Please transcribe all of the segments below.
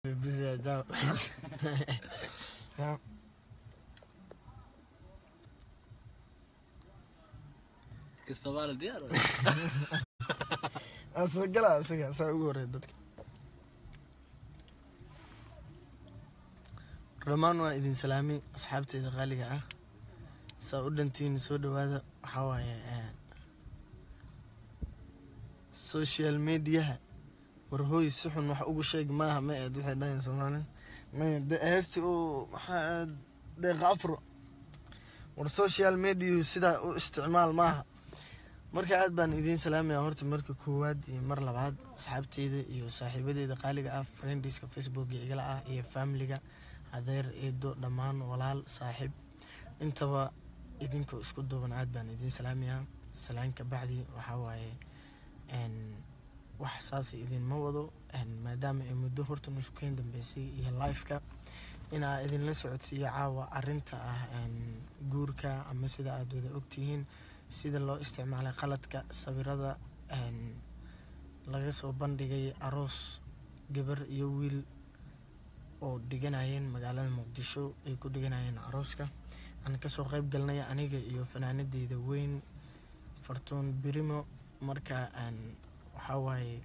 Busy, ciao. Ciao. kastabaala diyaar Aan soo galaa isaga saa ugu horreeya dadka dhammaan waa idin salaami asxaabteyda qaaliga ah saa u dhantiin soo dhawaada waxaa waaye eh, social mediaha war hooy si xun wax ugu sheeg maaha ma eed waxay dhahayn soomaali maya de heesti uu maxaa deeqa afro war social media sidaa u isticmaal maaha marka aad baan idiin salaamaya horta marka koowaad iyo mar labaad asxaabteyda iyo saaxiibadeeda qaaliga ah friendiska facebooka igala ah iyo familiga adeer eedo dhammaan walaal saaxiib intaba idinkoo isku duuban aad baan idiin salaamayaa salaan ka bacdi waxaa waaye n wax saas idinma wado n maadaama ay muddo horta nushukeyn dambeysay iyo lifeka inaa idinla socodsiiyo caawa arinta ah n guurka ama sida aad wada ogtihiin sida loo isticmaalay qaladka sawirada n laga soo bandhigay aroos gabar iyo wiil oo dhiganayeen magaalada muqdisho ay ku dhiganayeen arooska aan kasoo qeyb galnay aniga iyo fanaanadeyda weyn fartuun birimo marka n waxaa waaye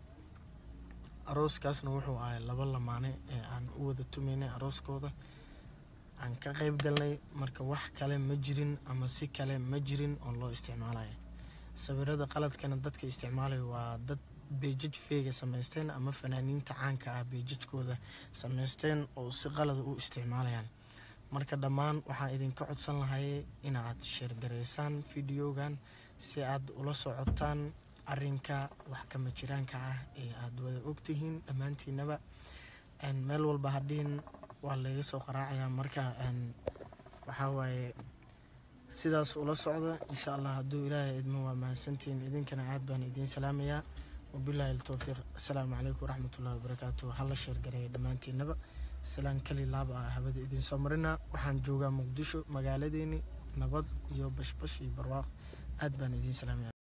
arooskaasna wuxuu ahay laba lamaane ee aan u wada tumaynay arooskooda aan ka qeyb galnay marka wax kale ma jirin ama si kale ma jirin oo loo isticmaalayo sawirada qaladkana dadka isticmaalaya waa dad beejaj feega samaysteen ama fanaaniinta caanka ah beejajkooda samaysteen oo si qalada u isticmaalayaan marka dhammaan waxaan idinka codsan lahay inaad sheergareysaan videogan si aad ula socotaan arinka wax kama jiraanka ah ee aada wada ogtihiin dhammaantiinaba n meel walba hadhiin waa laga soo qaraacayaa marka n waxaa waaye sidaas ula socda insha allah hadduu ilaahay idmo waa mahadsantihiin idinkana aad baan idiin salaamayaa wabilaahi altowfiiq asalaamu calaykum waraxmatullahi wabarakaatu hala sheergareeya dhammaantiinaba salaan kali laaba ah hawada idiin soo marina waxaan joogaa muqdisho magaaladeeni nabad iyo bashbash iyo barwaaq aad baan idiin salaamaya